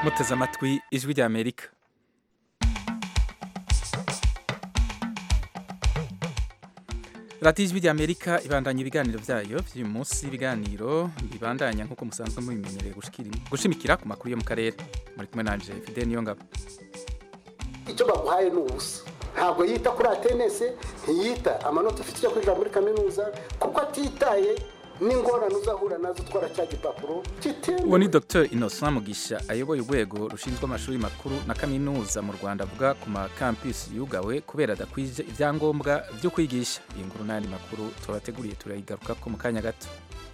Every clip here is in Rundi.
muteze amatwi ijwi rya amerika radiyo ijwi rya amerika ibandanya ibiganiro byayo by'uyu munsi ibiganiro bibandanya nk'uko musanzwe mubimenyereye gushimikira ku makuru yo mu karere muri kumwe nanje fide niyo ngabo icyo baguhaye ni ubusa ntabwo yita kuri atenese ntiyita amanota ufite icyo kwinjira muri kaminuza kuko atitaye n'ingorane uzahura nazo utwara cya gipapuro uwo ni dr innocent mugisha ayoboye urwego rushinzwe amashuri makuru na kaminuza mu rwanda avuga ku makampisi yugawe kubera adakwije ibyangombwa byo kwigisha iyi nkuru n'ayandi makuru tubateguriye turayigaruka ko mu kanya gato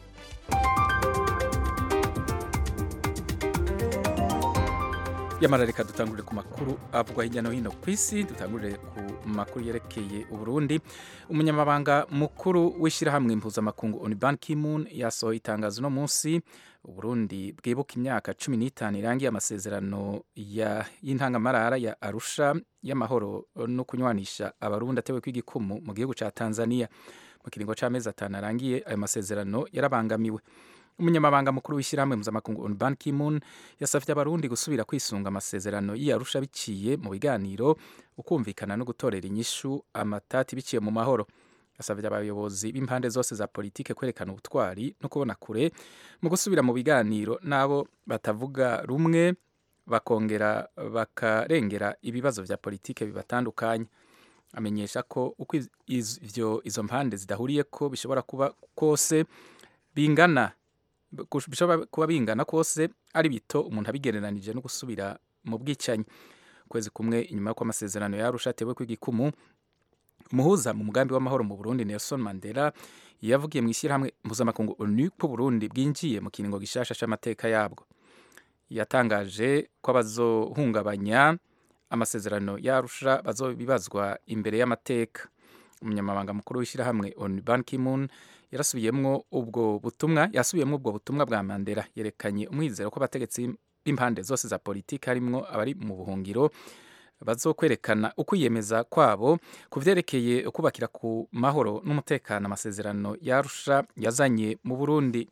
yamara reka dutangurire ku makuru avugwa hirya no hino ku isi dutangurire ku makuru yerekeye uburundi umunyamabanga mukuru w'ishyirahamwe mpuzamakungu oni ban kimun yasohoye itangazo uno munsi uburundi bwibuka imyaka cumi n'itanu irangiye amasezerano y'intangamarara ya arusha y'amahoro no kunywanisha abarundi atewe kw'igikumu mu gihugu cya tanzania mu kiringo cy'amezi atanu arangiye ayo masezerano yarabangamiwe umunyamabanga mukuru w'ishyirahamwe mpuzamakungu on ban kimun yasabye abarundi gusubira kwisunga amasezerano y'iyarusha biciye mu biganiro ukumvikana no gutorera inyishu amatati biciye mu mahoro yasabye abayobozi b'impande zose za politike kwerekana ubutwari no kubona kure mu gusubira mu biganiro n'abo batavuga rumwe bakongera bakarengera ibibazo vya politike bibatandukanye amenyesha ko uko ivyo izo mpande zidahuriye ko bishobora kuba kose bingana bishobora kuba bingana kose ari bito umuntu abigereranije no gusubira mu bwicanyi ukwezi kumwe inyuma y'uko amasezerano yarusha atewe kw'igikumu umuhuza mu mugambi w'amahoro mu burundi nelson mandela yavugiye mu ishyirahamwe mpuzamakungu onu ko burundi bwinjiye mu kiringo gishasha c'amateka yabwo yatangaje ko abazohungabanya amasezerano yarusha bazobibazwa imbere y'amateka umunyamabanga mukuru w'ishyirahamwe onu ban kimun yarasubiyemwo ubwo butumwa yasubiyemwo ubwo butumwa bwa Mandela yerekanye umwizero ko abategetsi b'impande zose za politiki harimwo abari mu buhungiro bazokwerekana ukwiyemeza kwabo ku vyerekeye kubakira ku mahoro n'umutekano amasezerano yarusha yazanye mu Burundi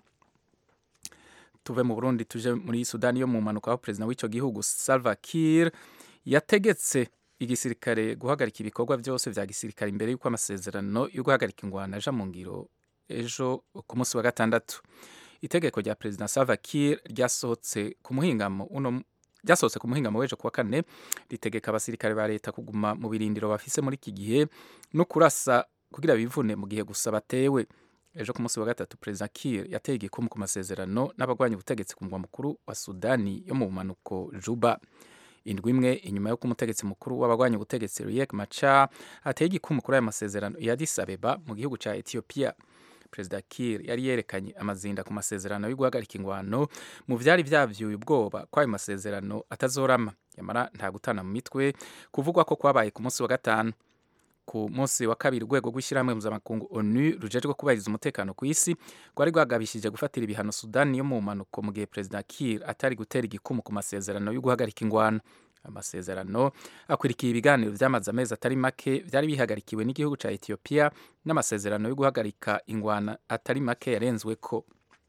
tuve mu Burundi tuje muri Sudani yo mu mpanuka aho perezida w'ico gihugu Salva Kiir yategetse igisirikare guhagarika ibikorwa byose vya gisirikare imbere y'uko amasezerano yo guhagarika ingwano aja mu ngiro ejo ku munsi wa gatandatu itegeko rya perezida Salva Kiir ryasohotse ku muhingamo uno ryasohotse ku muhingamo w'ejo kuwa kane ritegeka abasirikare ba leta kuguma mu birindiro bafise muri iki gihe no kurasa kugira bivune mu gihe gusa batewe ejo ku munsi wa gatatu perezida Kiir yateye igikumu ku masezerano n'abagwanya ubutegetsi ku mugwa mukuru wa Sudani yo mu bumanuko Juba indwi imwe inyuma y'uko umutegetsi mukuru w'abagwanya ubutegetsi Riek Machar ateye igikumu kuri aya masezerano ya Addis Abeba mu gihugu ca Ethiopia perezida Kiir yari yerekanye amazinda ku masezerano yo guhagarika ingwano mu vyari vyavyuye ubwoba ko ayo masezerano atazorama yamara nta gutana mu mitwe kuvugwa ko kwabaye ku munsi wa gatanu ku munsi wa kabiri urwego rw'ishyirahamwe mpuzamakungu onu rujejwe kubahiriza umutekano ku isi rwari rwagabishije gufatira ibihano sudani yo mu mpanuko mu gihe perezida Kiir atari gutera igikumu ku masezerano yo guhagarika ingwano amasezerano akwirikiye ibiganiro byamaze amezi atari make byari bihagarikiwe n'igihugu cya Ethiopia n'amasezerano yo guhagarika ingwana atari make yarenzweko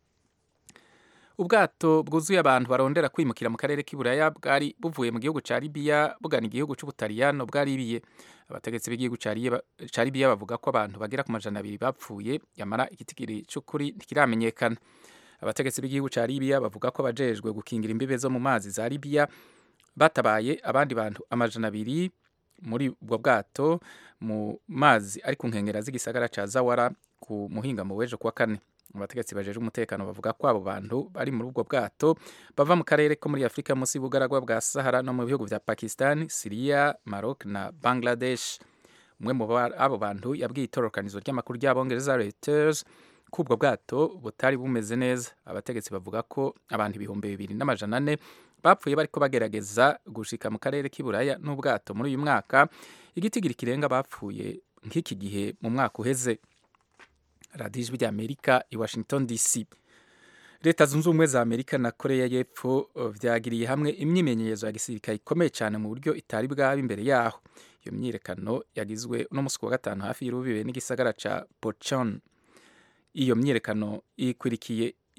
ubwato bwuzuye abantu barondera kwimukira mu karere k'iburaya bwari buvuye mu gihugu cya Libya bugana igihugu cy'ubutaliyano bwaribiye abategetsi b'igihugu cya Libya bavuga ko abantu bagera ku majana abiri bapfuye yamara igitigiri cy'ukuri ntikiramenyekana abategetsi b'igihugu cya Libya bavuga ko abajejwe gukingira imbibe zo mu mazi za Libya batabaye abandi bantu amajana abiri muri ubwo bwato mu mazi ari ku nkengera z'igisagara cya Zawara ku muhingamo w'ejo kuwa kane abategetsi bajeje umutekano bavuga ko abo bantu bari muri ubwo bwato bava mu karere ko muri Afurika munsi y'ubugaragwa bwa Sahara no mu bihugu vya Pakistan, Syria, Maroc na Bangladesh. Umwe mu abo bantu yabwiye itororokanizo ry'amakuru ry'abongereza Reuters ko ubwo bwato butari bumeze neza. Abategetsi bavuga ko abantu ibihumbi bibiri n'amajana ane bapfuye bariko bagerageza gushika mu karere k'iburaya n'ubwato muri uyu mwaka igitigiri kirenga bapfuye nk'iki gihe mu mwaka uheze radiyo ijwi ry'amerika i washington dc leta zunze ubumwe za amerika na koreya y'epfo vyagiriye hamwe imyimenyerezo ya gisirikare ikomeye cyane mu buryo itari bwaba imbere yaho iyo myiyerekano yagizwe uno musi wa gatanu hafi y'urubibe n'igisagara ca pochon iyo myiyerekano ikwirikiye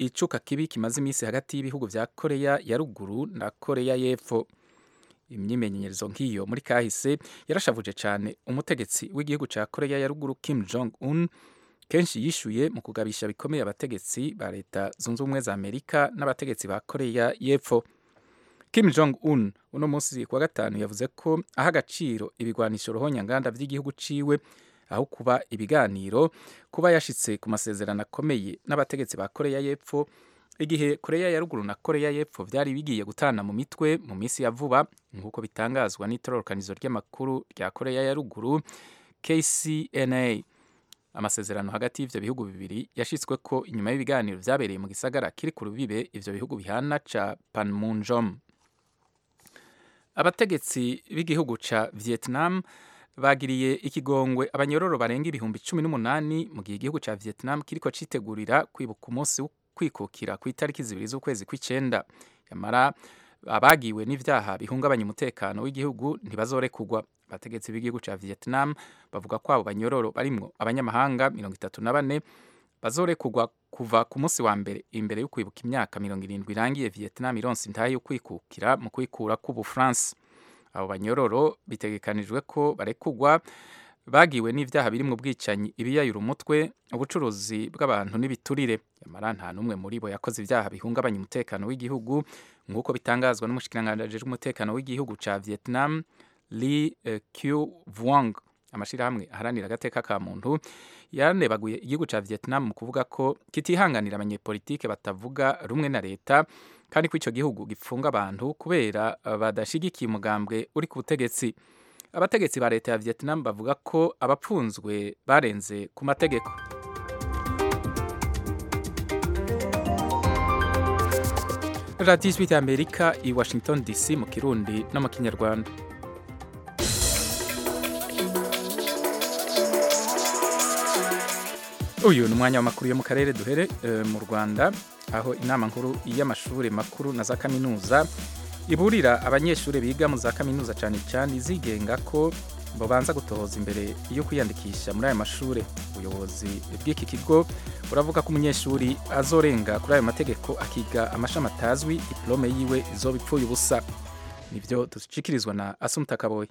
icuka kibi kimaze iminsi hagati y'ibihugu vya koreya ya ruguru na koreya y'epfo imyimenyerezo nk'iyo muri kahise yarashavuje cyane umutegetsi w'igihugu cya koreya ya ruguru kim jong un kenshi yishuye mu kugabisha bikomeye abategetsi ba leta zunze ubumwe za amerika n'abategetsi ba koreya y'epfo kim jong un uno munsi kuwa gatanu yavuze ko aha agaciro ibigwanisho ruhonyanganda by'igihugu ciwe aho kuba ibiganiro kuba yashitse ku masezerano akomeye n'abategetsi ba koreya y'epfo igihe koreya ya ruguru na koreya y'epfo byari bigiye gutana mu mitwe mu minsi ya vuba nk'uko bitangazwa n'itororokanizo ry'amakuru rya koreya ya ruguru kcna amasezerano hagati y'ivyo bihugu bibiri yashitswe ko inyuma y'ibiganiro vyabereye mu gisagara kiri ku rubibe ivyo bihugu bihana ca panmunjom abategetsi b'igihugu ca vietnam bagiriye ikigongwe abanyororo barenga ibihumbi cumi n'umunani mu gihe igihugu ca vietnam kiriko citegurira kwibuka umunsi kwikukira ku itariki zibiri z'ukwezi kw'icenda yamara abagiwe n'ivyaha bihungabanya umutekano w'igihugu ntibazorekugwa abategetsi b'igihugu ca vietnam bavuga ko abo banyororo barimwo abanyamahanga mirongo itatu na bane bazorekugwa kuva ku munsi wa mbere imbere yo kwibuka imyaka mirongo irindwi irangiye vietnam ironse intahe yo kwikukira mu kwikura k'ubufaransa abo banyororo bitegekanijwe ko barekugwa bagiwe n'ivyaha biri mu bwicanyi ibiyayura umutwe ubucuruzi bw'abantu n'ibiturire yamara nta n'umwe muri bo yakoze ivyaha bihungabanya umutekano w'igihugu nk'uko bitangazwa n'umushikiranganji ajejwe umutekano w'igihugu ca vietnam li q vuong amashirahamwe aharanira agateka ka muntu yanebaguye igihugu ca vietnam mu kuvuga ko kitihanganira abanyepolitike batavuga rumwe na leta kandi ko ico gihugu gipfunga abantu kubera badashigikiye umugambwe uri ku butegetsi abategetsi ba leta ya vietnam bavuga ko abapfunzwe barenze ku mategeko radiyo ijwi ry'amerika i washington dc mu kirundi no mu kinyarwanda uyu ni umwanya w'amakuru yo mu karere duhere mu rwanda aho inama nkuru y'amashuri makuru na za kaminuza iburira abanyeshuri biga mu za kaminuza cyane cyane izigenga ko babanza gutohoza imbere yo kwiyandikisha muri aya mashuri ubuyobozi bw'iki kigo buravuga ko umunyeshuri azorenga kuri ayo mategeko akiga amashami atazwi diplome yiwe izoba ipfuye ubusa nibyo dushyikirizwa na asumuta kaboye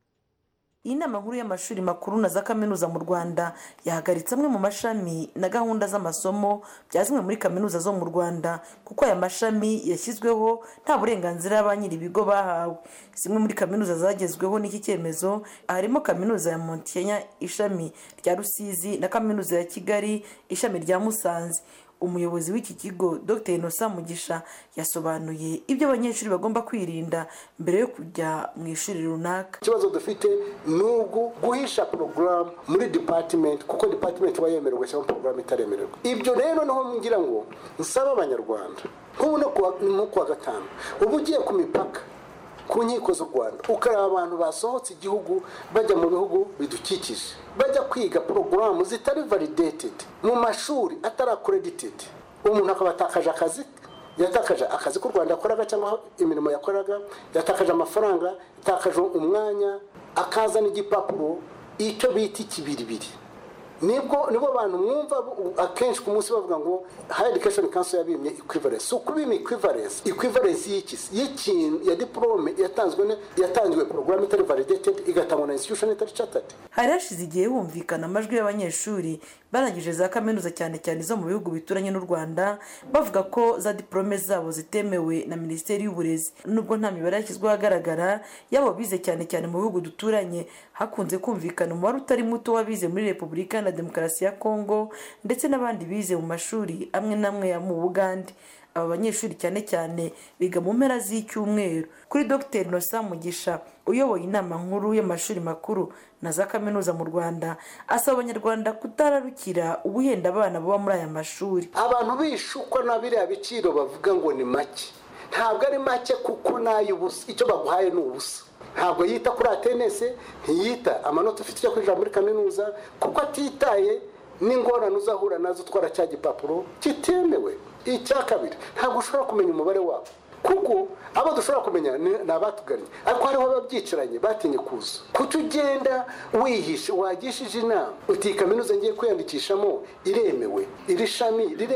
iyi nama nkuru y'amashuri makuru na za kaminuza mu rwanda yahagaritse amwe mu mashami na gahunda z'amasomo bya zimwe muri kaminuza zo mu rwanda kuko aya mashami yashyizweho nta burenganzira ba nyiri ibigo bahawe zimwe muri kaminuza zagezweho n'iki cyemezo harimo kaminuza ya montenya ishami rya rusizi na kaminuza ya kigali ishami rya musanze umuyobozi w'iki kigo dr inosa mugisha yasobanuye ibyo abanyeshuri bagomba kwirinda mbere yo kujya mu ishuri runaka ikibazo dufite ni ugu guhisha porogaramu muri dipatimenti kuko dipatimenti iba yemerewe cyangwa porogaramu itaremererwa ibyo rero niho ngira ngo nsaba abanyarwanda nk'ubu no kuwa gatanu uba ugiye ku mipaka ku nkiko z'u rwanda ukareba abantu basohotse igihugu bajya mu bihugu bidukikije bajya kwiga porogaramu zitari validated mu mashuri atari accredited umuntu akaba atakaje akazi yatakaje akazi k'u rwanda yakoraga cyangwa imirimo yakoraga yatakaje amafaranga yatakaje umwanya akazana igipapuro icyo bita ikibiribiri nibwo nibo bantu mwumva akenshi ku munsi bavuga ngo high education council yabimye equivalence si ukubima equivalence equivalence y'iki y'ikintu ya diplome yatanzwe yatangiwe program itari validated igatangwa na institution itari chartered hari hashize igihe humvikana amajwi y'abanyeshuri barangije za kaminuza cyane cyane zo mu bihugu bituranye n'u rwanda bavuga ko za diplome zabo zitemewe na minisiteri y'uburezi nubwo nta mibare yashyizweho ahagaragara y'abo bize cyane cyane mu bihugu duturanye hakunze kumvikana umubare utari muto w'abize muri repubulika na demokarasi ya kongo ndetse n'abandi bize mu mashuri amwe n'amwe ya mu bugande aba banyeshuri cyane cyane biga mu mpera z'icyumweru kuri dr nosa mugisha uyoboye inama nkuru y'amashuri makuru na za kaminuza mu rwanda asaba abanyarwanda kutararukira ubuhenda abana baba muri aya mashuri abantu bishukwa na biriya biciro bavuga ngo ni make ntabwo ari make kuko n'ay'ubusa icyo baguhaye ni ubusa ntabwo yita kuri atenese ntiyita amanota ufite icyo kwinjira muri kaminuza kuko atitaye n'ingorane uzahura nazo utwara cya gipapuro kitemewe icya kabiri ntabwo ushobora kumenya umubare wabo kuko abo dushobora kumenya ni abatugannye ariko hariho ababyicaranye batinye kuza kuko ugenda wihishe wagishije inama uti kaminuza ngiye kwiyandikishamo iremewe iri shami riremewe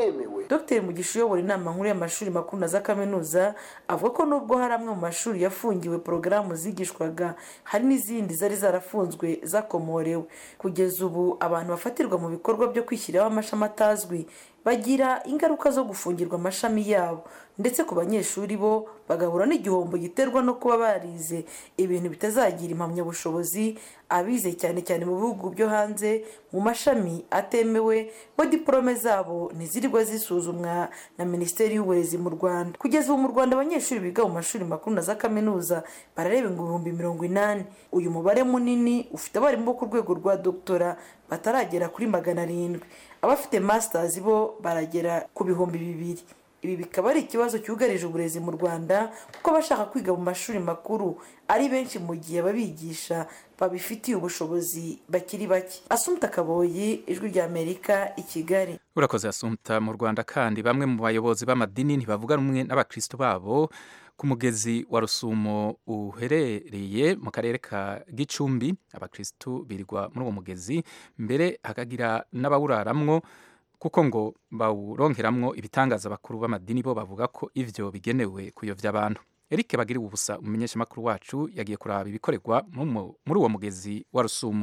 dr mugisha uyobora inama nkuru y'amashuri makuru na za kaminuza avuga ko nubwo hari amwe mu mashuri yafungiwe porogaramu zigishwaga hari n'izindi zari zarafunzwe zakomorewe kugeza ubu abantu bafatirwa mu bikorwa byo kwishyiriraho amashami atazwi bagira ingaruka zo gufungirwa amashami yabo ndetse ku banyeshuri bo bagahura n'igihombo giterwa no kuba barize ibintu bitazagira impamyabushobozi abize cyane cyane mu bihugu byo hanze mu mashami atemewe bo diporome zabo ntizirirwa zisuzumwa na minisiteri y'uburezi mu rwanda kugeza ubu mu rwanda abanyeshuri biga mu mashuri makuru na za kaminuza barareba ngo ibihumbi mirongo inani uyu mubare munini ufite abarimu bo ku rwego rwa dogitora bataragera kuri magana arindwi abafite masitazi bo baragera ku bihumbi bibiri ibi bikaba ari ikibazo cyugarije uburezi mu rwanda kuko abashaka kwiga mu mashuri makuru ari benshi mu gihe ababigisha babifitiye ubushobozi bakiri bake asumta kaboyi ijwi rya amerika i kigali urakoze asumta mu rwanda kandi bamwe mu bayobozi b'amadini ntibavuga rumwe n'abakristo babo ku mugezi wa rusumo uherereye mu karere ka gicumbi abakristo birirwa muri uwo mugezi mbere hakagira n'abawuraramwo kuko ngo bawuronkeramwo ibitangaza bakuru b'amadini bo bavuga ko ivyo bigenewe kuyovya abantu Eric bagiriwe ubusa umumenyeshamakuru wacu yagiye kuraba ibikorerwa muri uwo mugezi wa rusumo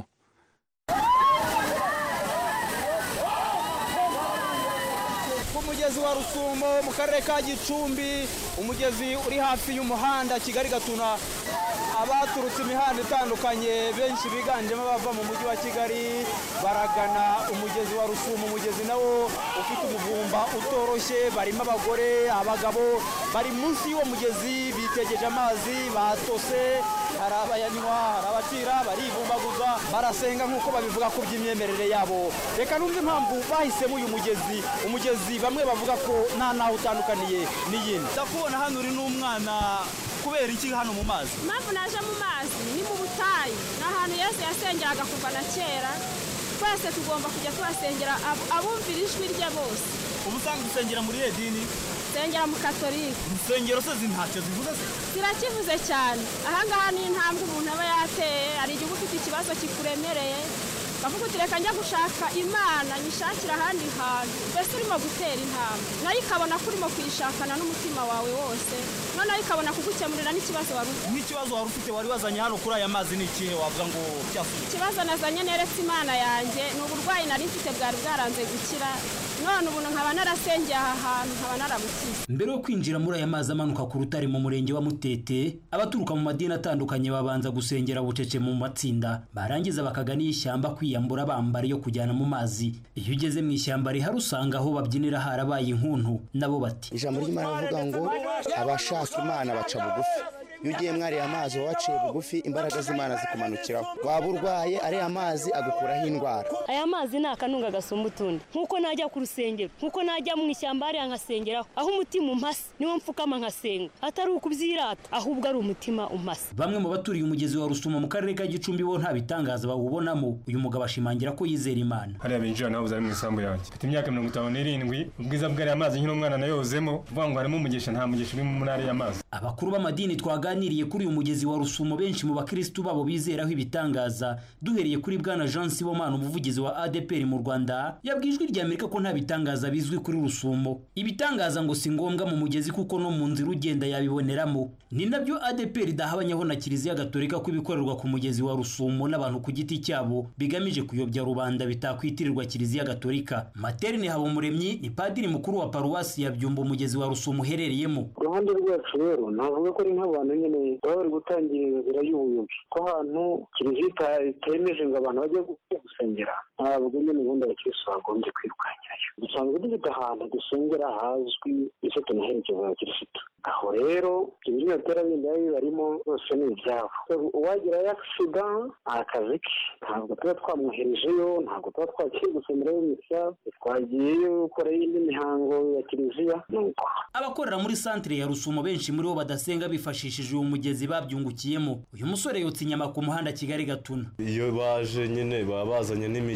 ku mugezi wa rusumo mu karere ka gicumbi umugezi uri hafi y'umuhanda kigali gatuna abaturutse imihanda itandukanye benshi biganjemo abava mu mujyi wa kigali baragana umugezi wa rusumo umugezi nawo ufite umuvumba utoroshye barimo abagore abagabo bari munsi y'uwo mugezi bitegeje amazi batose hari abayanywa hari abacira barivumbaguza barasenga nk'uko babivuga ku by'imyemerere yabo reka numve impamvu bahisemo uyu mugezi umugezi bamwe bavuga ko nta naho utandukaniye n'iyindi ndakubona hano uri n'umwana kubera iki hano mu mazi impamvu naje mu mazi ni mu butayu ni ahantu yesu yasengeraga kuva na kera twese tugomba kujya tuhasengera abumvira ijwi rye bose ubu usanga usengera muri iyo dini nsengera mu katolika insengero se ntacyo zivuze se zirakivuze cyane ahangaha ni intambwe umuntu aba yateye hari igihe uba ufite ikibazo kikuremereye bavuga uti reka njya gushaka imana nyishakira ahandi hantu mbese urimo gutera intambwe nayo ikabona ko urimo kuyishakana n'umutima wawe wose noneho ikabona kugukemurira n'ikibazo wari ufite nk'ikibazo wari ufite wari wazanye hano kuri aya mazi ni ikihe wavuga ngo cyasubiye ikibazo nazanye neretse imana yanjye ni uburwayi nari mfite bwari bwaranze gukira none ubu nkaba narasengeye aha hantu nkaba narabukize mbere yo kwinjira muri aya mazi amanuka ku rutare mu murenge wa mutete abaturuka mu madini atandukanye babanza gusengera bucece mu matsinda barangiza bakagana ishyamba kwiyambura bambara yo kujyana mu mazi iyo ugeze mu ishyamba rihari usanga aho babyinira harabaye inkuntu nabo bati ijambo ry'imana rivuga ngo abashaka imana baca bugufi iyo ugiye mwariye amazi uba waciye bugufi imbaraga z'imana zikumanukiraho waba urwaye ariya mazi agukuraho indwara aya mazi ni akanunga gasumba utundi nk'uko najya ku rusengero nk'uko najya mu ishyamba hariya nkasengeraho aho umutima umpase niwo mfukama nkasenga atari ukubyirata ahubwo ari umutima umpase bamwe mu baturiye umugezi wa rusumo mu karere ka gicumbi bo nta bitangaza bawubonamo uyu mugabo ashimangira ko yizera imana hariya binjira naho ari mu isambu yanjye mfite imyaka mirongo itanu n'irindwi ubwiza bw'ariya mazi nkiri umwana nayozemo uvuga ngo harimo umugisha nta mugisha uri muri ariya mazi abakuru b'amadini twaganiriye kuri uyu mugezi wa rusumo benshi mu bakirisitu babo bizeraho ibitangaza duhereye kuri bwana jean sibomana umuvugizi wa adepr mu rwanda yabwiye ijwi rya amerika ko nta bitangaza bizwi kuri rusumo ibitangaza ngo si ngombwa mu mugezi kuko no mu nzira ugenda yabiboneramo ni nabyo adepr idahabanyaho na kiliziya gatolika ko ibikorerwa ku mugezi wa rusumo n'abantu ku giti cyabo bigamije kuyobya rubanda bitakwitirirwa kiliziya gatolika materne habumuremyi ni padiri mukuru wa paruwasi ya byumba umugezi wa rusumo uherereyemo uruhande rwacu rero navuga ko ari nk'abantu nyine baba bari gutangira inzira y'ubuyobe ko ahantu kiliziya itemeje ngo abantu bajye gusengera ntabwo nyine ubundi abakirisitu bagombye kwirwanyirayo dusanzwe dufite ahantu dusengera hazwi icyo tunaherekeza abakirisitu aho rero ibyo bitera bindi biba bibarimo bose ni ibyabo uwagirayo agisida ni akazi ke ntabwo tuba twamwoherejeyo ntabwo tuba twagiye gusomerayo misa twagiyeyo gukorayo indi mihango ya kiliziya nuko abakorera muri santire ya rusumo benshi muri bo badasenga bifashishije uwo mugezi babyungukiyemo uyu musore yotsa inyama ku muhanda kigali gatuna iyo baje nyine baba bazanye n'imigezi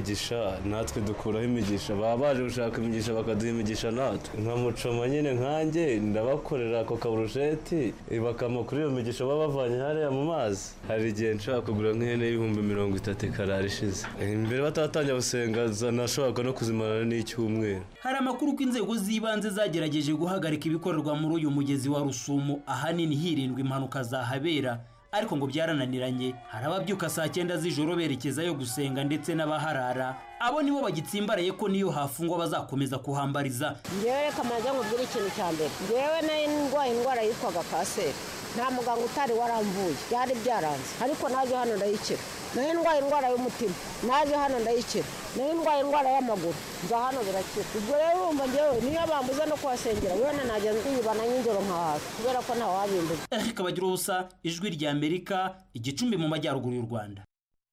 imigisha natwe dukuraho imigisha baba baje gushaka imigisha bakaduha imigisha natwe nka mucoma nyine nkanjye ndabakorera ako kaburusheti bakama kuri iyo migisha baba bavanye hariya mu mazi hari igihe nshobora kugura nk'ihene y'ibihumbi mirongo itatu ikarara ishize imbere bataratangira gusenga nashobora no kuzimarana n'icyumweru hari amakuru ko inzego z'ibanze zagerageje guhagarika ibikorerwa muri uyu mugezi wa rusumo ahanini hirindwa impanuka zahabera ariko ngo byarananiranye hari ababyuka saa cyenda z'ijoro berekezayo gusenga ndetse n'abaharara abo nibo bagitsimbaraye ko niyo hafungwa bazakomeza kuhambariza ngewe reka maze nkubwire ikintu cya mbere ngewe nari ndwaye indwara yitwaga kanseri nta muganga utari waramvuye byari byaranze ariko naje hano ndayikira nari ndwaye indwara y'umutima naje hano ndayikira nari ndwaye indwara y'amaguru nza hano birakira ubwo rero urumva ngewe niyo bambuza no kuhasengera wenda najya ndiyibana ny'injoro nkahaza kubera ko nta wabimbuza eric bagira ubusa ijwi rya amerika igicumbi mu majyaruguru y'u rwanda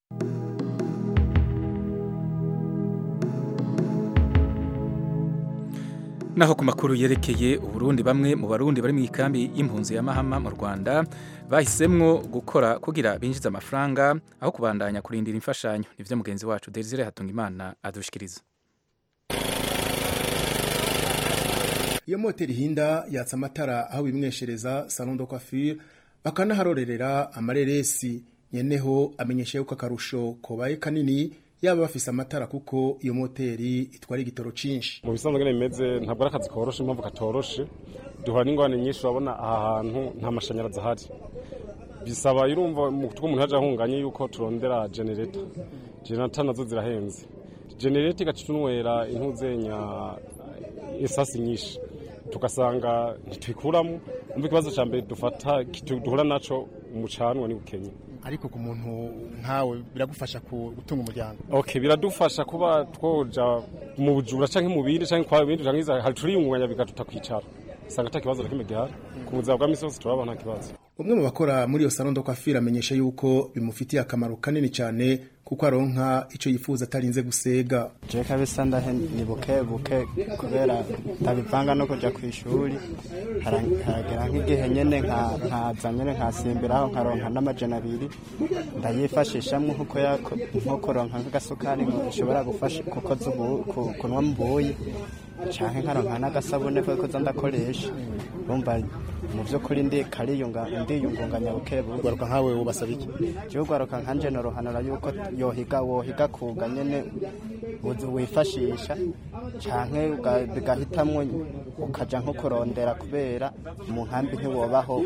naho ku makuru yerekeye uburundi bamwe mu barundi bari mu ikambi y'impunzi ya mahama mu rwanda bahisemwo gukora kugira binjize amafaranga aho kubandanya kurindira imfashanyo nivyo mugenzi wacu desire hatungimana adushikiriza iyo moteri hinda yatsa amatara aho bimweshereza salon de coiffure bakanaharorerera amareresi nyeneho amenyesha yuko akarusho kobaye kanini yaba bafise amatara kuko iyo moteri itwara igitoro cinshi mu bisanzwe ngene bimeze ntabwo ari akazi koroshe impamvu katoroshe duhura n'ingorane nyinshi urabona aha hantu nta mashanyarazi ahari bisaba irumva mu kuko umuntu yaje ahunganye yuko turondera generator generator nazo zirahenze generator igaca tunwera intuzenya esasi nyinshi tugasanga ntitwikuramo umva ikibazo cya mbere dufata duhura naco umucanwa ni bukenye ariko ku muntu nkawe biragufasha gutunga umuryango okay biradufasha kuba twoja mu bujura canke mu bindi canke kwa bindi canke hari turiyungunganya bigatuta kwicara usanga ata kibazo na kimwe gihari ku buzima bwa misi yose turaba nta kibazo umwe mu bakora muri iyo salon de coiffure amenyesha yuko bimufitiye akamaro kanini cyane kuko aronka icyo yifuza atarinze gusega je kabisa ndahe ni buke buke kubera ndabivanga no kuja ku ishuri haragera nk'igihe nyene nkaza nyene nkasimbiraho nkaronka n'amajana abiri ndayifashishamwo nko kuronka nk'agasukari nshobora gufasha kukoza kunwa mu buyi canke nkaronka n'agasabune ko koza ndakoresha urumva mu by'ukuri ndi kariyunga ndiyungunganya buke buke ugaruka nkawe ubasaba iki jewe ugaruka nkanje norohanura yuko yohiga wohiga kuga nyene wifashisha canke bigahitamwo ukaja nko kurondera kubera mu nkambi ntiwobaho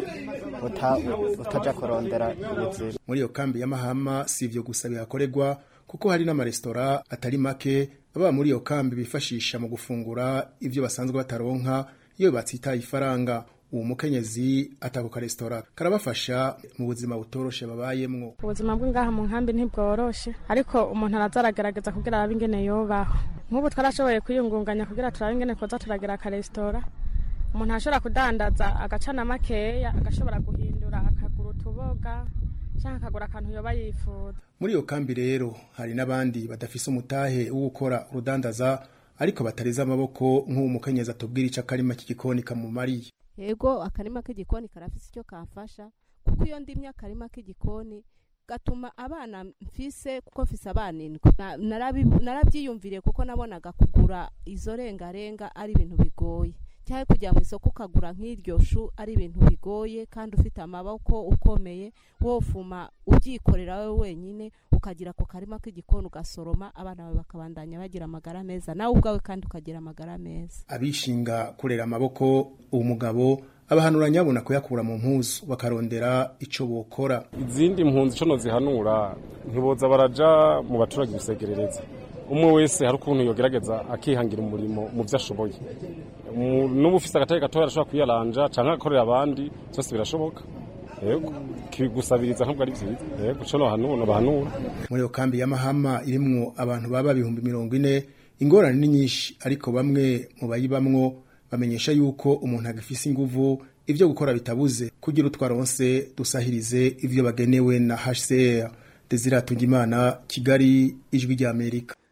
utaja kurondera ubuzima muri iyo kambi y'amahama si ivyo gusa bihakorerwa kuko hari n'amaresitora atari make ababa muri iyo kambi bifashisha mu gufungura ivyo basanzwe bataronka iyo batsitaye ifaranga uwo mukenyezi atako karesitora karabafasha mu buzima butoroshe babayemwo ubuzima bw'ingaha mu nkambi ntibworoshe ariko umuntu araza aragerageza kugira arabe ingene yobaho nk'ubu twarashoboye kwiyungunganya kugira turabe ingene koza turagira akaresitora umuntu arashobora kudandaza agacana makeya agashobora guhindura akagura utuboga cyangwa akagura akantu yoba yifuza muri iyo kambi rero hari n'abandi badafise umutahe wo gukora urudandaza ariko batareze amaboko nk'uwo mukenyezi atubwira ico akarima k'igikoni kamumariye yego akarima k'igikoni karafise icyo kamfasha kuko iyo ndimye akarima k'igikoni gatuma abana mfise kuko mfise abana indwi narabyiyumviriye kuko nabonaga kugura izo rengarenga ari ibintu bigoye cyangwa kujya mu isoko ukagura nk'iryo shu ari ibintu bigoye kandi ufite amaboko ukomeye wofuma ubyikorera wowe wenyine ukagira ako karima k'igikoni ugasoroma abana bawe bakabandanya bagira amagara meza nawe ubwawe kandi ukagira amagara meza abishinga kurera amaboko uwo mugabo abahanura nyabona kuyakura mu mpuzu bakarondera ico bokora izindi mpunzi ico nozihanura ntiboza baraja mu baturage gusegerereza umwe wese hari ukuntu yogerageza akihangira umurimo mu byo ashoboye n'ubu ufise agatare gatoya arashobora kwiyaranja canke agakorera abandi byose birashoboka yego kigusabiriza ntabwo ari byiza yego co nohanura bahanura muri iyo kambi y'amahama irimwo abantu baba ibihumbi mirongo ine ingorane ni nyinshi ariko bamwe mu bayibamwo bamenyesha yuko umuntu agifise inguvu ivyo gukora bitabuze kugira utwaronse dusahirize ivyo bagenewe na HCR Desire Tungimana Kigali ijwi rya Amerika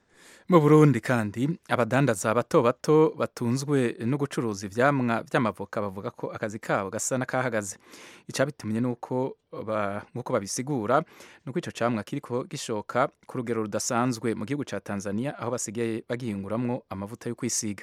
mu burundi kandi abadandaza bato bato batunzwe no gucuruza ivyamwa vy'amavoka bavuga ko akazi kabo gasa n'akahagaze icabitumye nuko ba, nkuko babisigura nuko ico camwa kiriko gishoka ku rugero rudasanzwe mu gihugu ca Tanzania aho basigaye bagihinguramwo amavuta yo kwisiga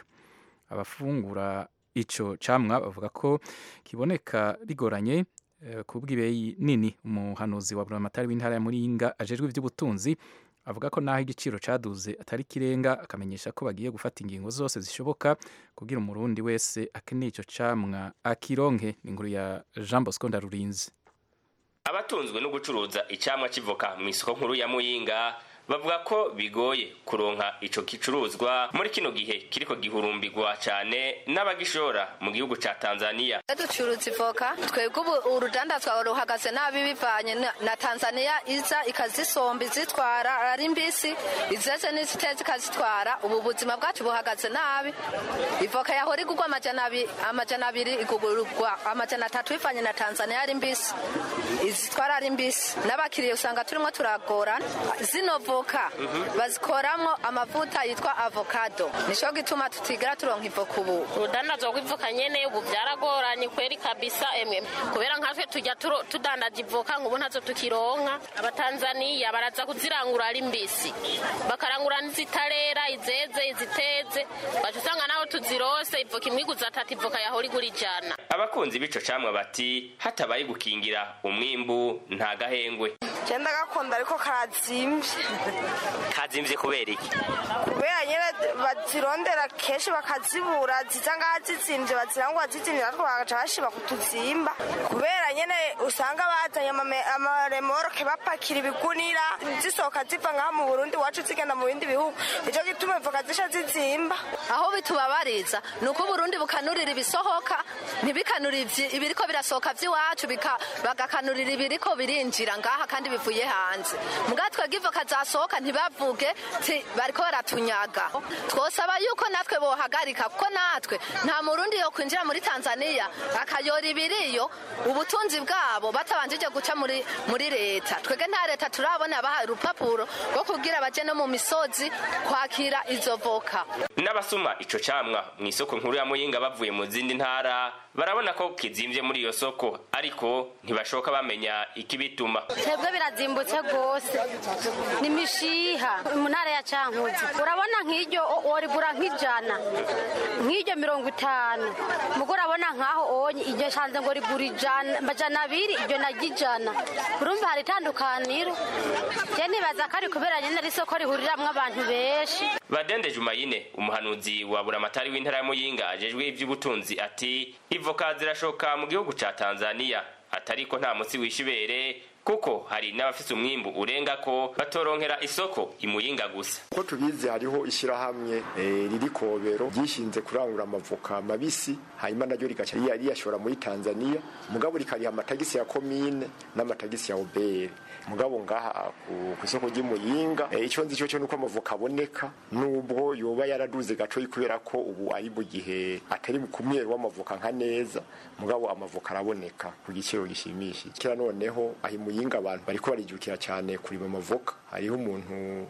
abafungura ico camwa bavuga ko kiboneka bigoranye eh, ku bw'ibeyi nini umuhanuzi wa buramatari w'intara ya Muyinga ajejwe ivy'ubutunzi avuga ko naho igiciro caduze atari kirenga akamenyesha ko bagiye gufata ingingo zose zishoboka kugira umurundi wese akeneye ico camwa akironke ni inkuru ya Jean Bosco Ndarurinzi abatunzwe no gucuruza icamwa kivoka mu isoko nkuru ya muyinga bavuga ko bigoye kuronka ico gicuruzwa muri kino gihe kiriko gihurumbirwa cane n'abagishora mu gihugu ca Tanzania ducuruza ivoka twebwe ubu urudandazwa ruhagaze nabi bivanye na- na tanzania iza ikazisomba izitwara ari mbisi izeze n'iziteze ikazitwara ubu buzima bwacu buhagaze nabi ivoka yahora igurwa amajana abi- amajana abiri igurwa amajana atatu bivanye na tanzania ari mbisi izitwara ari mbisi n'abakiriya usanga turimo turagorana zino voka bazikoramwo amavuta yitwa avocado nico gituma tutigera turonka ivoka ubu urudandazwa rw'ivoka nyene ubu byaragoranye kweri kabisa emwe kubera nkatwe tujya turo- tudandaza ivoka nk'ubu ntazo tukironka abatanzaniya baraza kuzirangura ari mbisi bakarangura n'izitarera izeze iziteze baca usanga naho tuzirose ivoka imwe iguza atatu ivoka yahora igura ijana abakunzi b'ico camwa bati hatabaye gukingira umwimbu nta gahengwe genda gakunda ariko karazimvye kazimvye kubera iki kubera nyene bazirondera kenshi bakazibura ziza ngaha zizimvye bazirangura zizimvye natwe bagaca bashiba kutuzimba kubera nyene usanga bazanye amame- amaremoroke bapakira ibigunira zisohoka ziva ngaha mu burundi iwacu zigenda mu bindi bihugu nico gituma ivoka zisha zizimba aho bitubabariza ni uko uburundi bukanurira ibisohoka ntibikanurire ivyi- ibiriko birasohoka vy'iwacu bika- bagakanurira ibiriko birinjira ngaha kandi bivuye hanze muga twebwe ivoka zasohoka ntibavuge ti bariko baratunyaga twosaba yuko natwe bohagarika kuko natwe nta murundi yo kwinjira muri tanzania akayora ibiriyo ubutunzi bwabo batabanjije guca muri muri leta twebwe nta leta turabona bahaye urupapuro rwo kugira baje no mu misozi kwakira izo voka n'abasuma ico camwa mu isoko nkuru ya muyinga bavuye mu zindi ntara barabona ko kizimvye muri iyo soko ariko ntibashoka bamenya ikibituma twebwe birazimbutse rwose ni mishiha mu ntara ya cankuzi urabona nk'iryo worigura nk'ijana nk'iryo mirongo itanu mugo urabona nk'aho onye iryo shanze ngo rigura ijana amajana abiri iryo naryo ijana urumva hari itandukaniro je nibaza ko ari kubera nyene ari isoko rihuriramwo abantu benshi badende jumayine umuhanuzi wa buramatari w'intara ya muyinga ajejwe ivy'ubutunzi ati ivoka zirashoka mu gihugu ca tanzania atariko nta musi w'ishibere kuko hari n'abafise umwimbu urenga ko batoronkera isoko imuyinga gusa ko tubizi hariho ishyirahamwe eh, riri kobero ryishinze kurangura amavoka mabisi hanyuma naryo rigaca riya- riyashora muri tanzania mugabo rikariha amatagisi ya komine n'amatagisi ya obere mugabo ngaha ku ku isoko ry'imuyinga eh, ico nzi cyo cyo nuko amavoka aboneka nubwo yoba yaraduze gaco kubera ko ubu ari mu gihe atari ku mweru w'amavoka nka neza mugabo amavoka araboneka ku giciro gishimishije kira noneho ahi muyinga abantu bariko barijukira cyane kurima amavoka hariho umuntu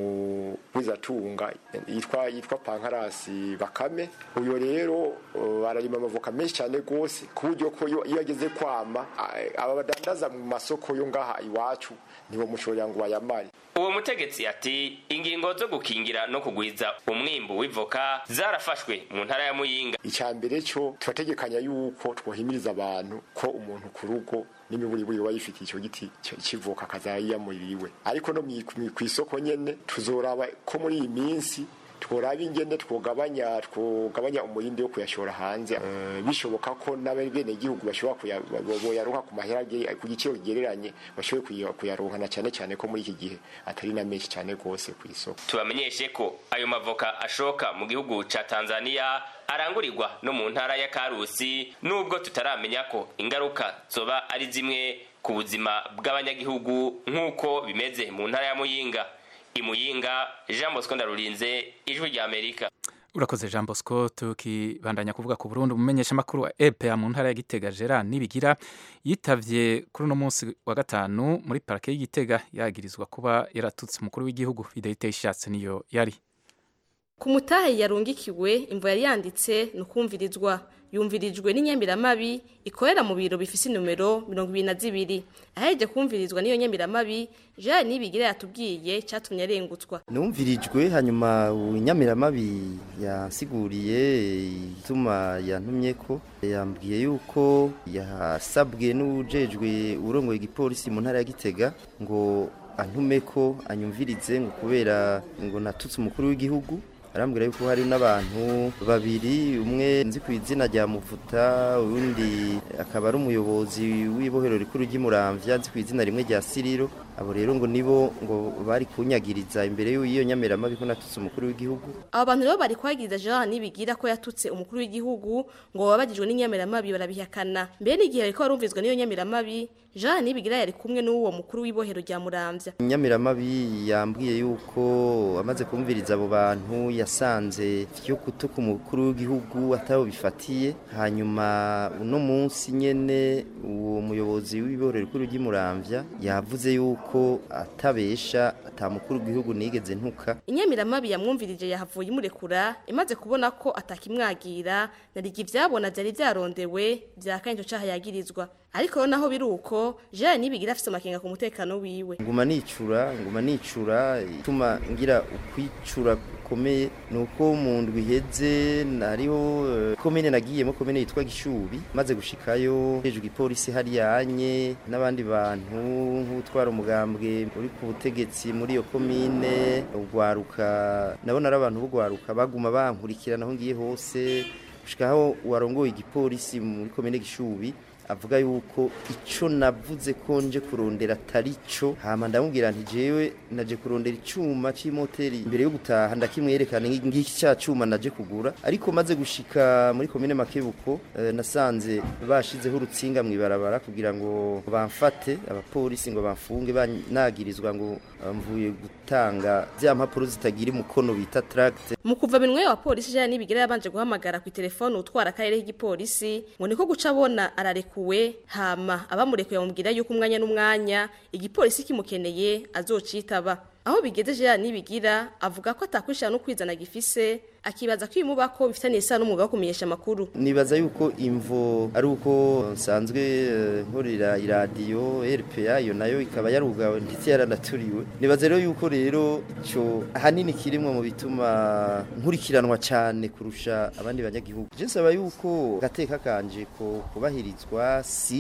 umugwizatunga yitwa yitwa pankarasi bakame uyo rero uh, ararima amavoka menshi cyane gose ku buryo ko iyo iyo ageze kwama a- aba badandaza mu masoko yo ngaha iwacu nibo mushorera ngo bayamare uwo mutegetsi ati ingingo zo gukingira no kugwiza umwimbu w'ivoka zarafashwe mu ntara ya muyinga icya mbere cyo turategekanya yuko twohimiriza abantu ko umuntu ku rugo n'imiburiburi aba yifitiye icyo giti c- c'ivoka akazayiyamurira ariko no mwi- mwi- kw'isoko nyene tuzoraba ko muri iyi minsi tworaba ingene twogabanya twogabanya umurindi wo kuyashora hanze Eh, bishoboka ko n'abenegihugu bashobora kuya- bo- boyaronka ku mahera age- ku giciro kigereranye bashobore kuya- kuyaronka na cyane cyane ko muri iki gihe atari na menshi cyane rwose ku isoko tubamenyeshe ko ayo mavoka ashoka mu gihugu ca tanzania arangurirwa no mu ntara ya karusi nubwo tutaramenya ko ingaruka zoba ari zimwe ku buzima bw'abanyagihugu nk'uko bimeze mu ntara ya muyinga imuyinga jean bosco ndarurinze ijwi rya amerika urakoze jean bosco tukibandanya kuvuga ku burundi umumenyeshamakuru wa epa mu ntara ya gitega gerard nibigira yitavye kuri uno munsi wa gatanu muri parake y'igitega yagirizwa kuba yaratutse umukuru w'igihugu fidelite ishatse niyo yari ku mutahe yarungikiwe imvo yari yanditse ni ukumvirizwa yumvirijwe n'inyamiramabi ikorera mu biro bifise inomero mirongo ibiri na zibiri aheje kumvirizwa n'iyo nyamiramabi jean nibigira yatubwiye catumye arengutswa numvirijwe hanyuma inyamiramabi yansiguriye ituma yantumye ko yambwiye yuko yasabwe n'ujejwe urongoye igipolisi mu ntara ya gitega ngo antume ko anyumvirize ngo kubera ngo natutse umukuru w'igihugu arambwira yuko hari n'abantu babiri umwe nzi ku izina rya muvuta uwundi akaba ari umuyobozi w'ibohero rikuru ry'imuramvya nzi ku izina rimwe rya siriro abo rero ngo nibo ngo bari kunyagiriza imbere y'iyo nyameramabi ko natutse umukuru w'igihugu abo bantu rero bari kwagiriza jean nibigira ko yatutse umukuru w'igihugu ngo babagijwe n'inyameramabi barabihakana mbere n'igihe bariko barumvizwa n'iyo nyameramabi jean nibigira yari kumwe n'uwo mukuru w'ibohero rya muramvya inyamiramabi yambwiye yuko amaze kumviriza abo bantu yasanze yo gutuka umukuru w'igihugu atabo bifatiye hanyuma uno munsi nyene uwo muyobozi w'ibohero rikuru ry'imuramvya yavuze yuko atabesha atamukuru w'igihugu nigeze ntuka inyamiramabi yamwumvirije yahavuye imurekura imaze kubona ko atakimwagira narigi ivyabona vyari vyarondewe vyakanye ico caha yagirizwa ariko rero naho biri uko jean nibigira afise amakenga ku mutekano wiwe nguma nicura nguma nicura ituma ngira ukwicura gukomeye ni uko mu ndwi iheze hariho uh, komine nagiyemo komine yitwa gishubi maze gushikayo hejuru ipolisi hariyanye n'abandi bantu nk'utwara umugambwe uri ku butegetsi muri iyo komine ugwaruka nabona ari abantu b'ugwaruka baguma bankurikirana aho ngiye hose gushikaho warongoye igipolisi muri komine gishubi avuga yuko ico navuze ko nje kurondera atari cyo hama ndamubwira nti jewe naje kurondera icuma c'imoteri imbere yo gutaha ndakimwerekana ngiki cya cuma naje kugura ariko maze gushika muri komine makebuko eh, nasanze bashizeho urutsinga mwibarabara kugira ngo bamfate abapolisi ngo bamfunge banagirizwa ngo mvuye gutanga zya mpapuro zitagira umukono bita tract mu kuva minwe wa polisi jean nibigira yabanje guhamagara ku telefone utwara akarere k'igipolisi ngo niko guca abona arareka arekuwe hama abamurekuye bamubwira yuko umwanya n'umwanya igipolisi kimukeneye azocitaba aho bigeze Jean nibigira avuga ko atakwishana no kwizana gifise akibaza ko imubako bifitaniye isano n'umwuga wo kumenyesha amakuru nibaza yuko imvo ari uko nsanzwe nkorera iradiyo RPA iyo nayo ikaba yarugawe ndetse yaranaturiwe nibaza rero yuko rero ico ahanini kirimwe mu bituma nkurikiranwa cyane kurusha abandi banyagihugu je nsaba yuko gateka kanje ko kubahirizwa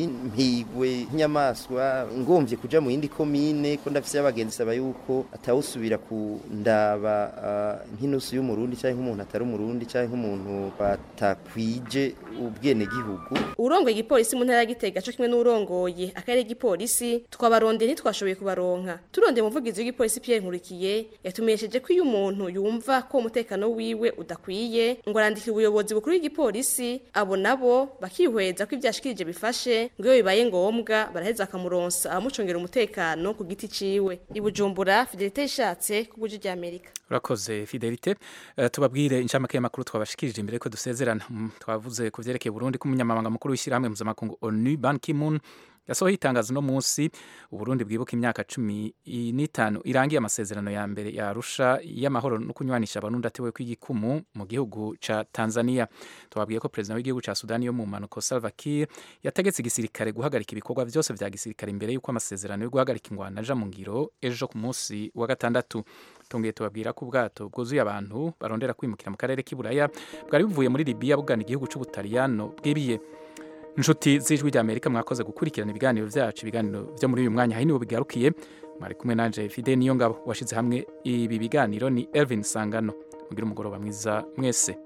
simpigwe nk'inyamaswa ngomvye kuja mu yindi komine ko ndafise abagenzi saba yuko atawusubira kundaba uh, nk'inusu y'umurundi cyangwa nk'umuntu atari umurundi cyangwa nk'umuntu batakwije ubwene gihugu urongoye igipolisi mu ntara ya Gitega cyo kimwe n'urongoye akarere igipolisi twabarondeye ntitwashoboye kubaronka turondeye umuvugizi w'igipolisi Pierre Nkurikiye yatumenyesheje ko iyo umuntu yumva ko umutekano wiwe udakwiye ngo arandikira ubuyobozi bukuru w'igipolisi abo nabo bakihweza ko ibyashikirije bifashe ngo iyo bibaye ngombwa baraheza akamuronsa abamucungera umutekano ku giti ciwe ibujumbura Fidelite ishatse ku buji rya Amerika urakoze Fidelite uh, tubabwire inshamake y'amakuru twabashikirije imbere ko dusezerana mm, twavuze ku vyerekeye Burundi ko umunyamabanga mukuru w'ishyirahamwe mpuzamakungu ONU Ban Ki-moon yasohoye itangazo no munsi uburundi bwibuka imyaka cumi n'itanu irangiye amasezerano ya mbere ya arusha y'amahoro no kunywanisha abarundi atewe kw'igikumu mu gihugu ca tanzania tubabwiye ko perezida w'igihugu ca sudani yo mu mpanuko salva kiir yategetse igisirikare guhagarika ibikorwa vyose vya gisirikare imbere y'uko amasezerano yo guhagarika ingwano aja mu ngiro ejo ku munsi wa gatandatu tongeye tubabwira ko ubwato bwuzuye abantu barondera kwimukira mu karere k'iburaya bwari buvuye muri libiya bugana igihugu c'ubutaliyano bwibiye inshuti z'ijwi rya amerika mwakoze gukurikirana ibiganiro byacu ibiganiro byo muri uyu mwanya hari nibo bigarukiye mwari kumwe nanje fide niyo ngabo washize hamwe ibi biganiro ni elvin sangano mugire umugoroba mwiza mwese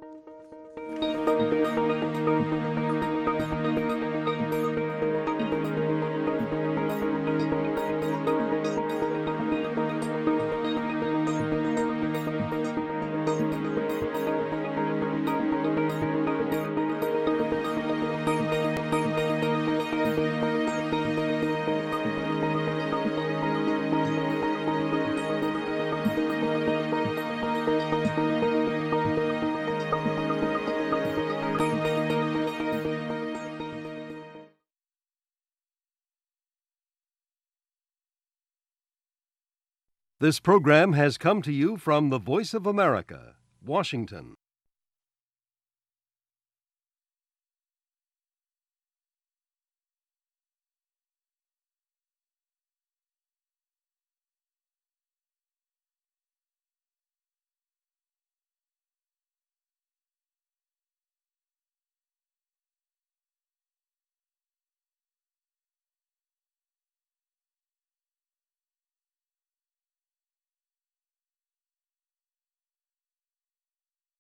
This program has come to you from the Voice of America, Washington.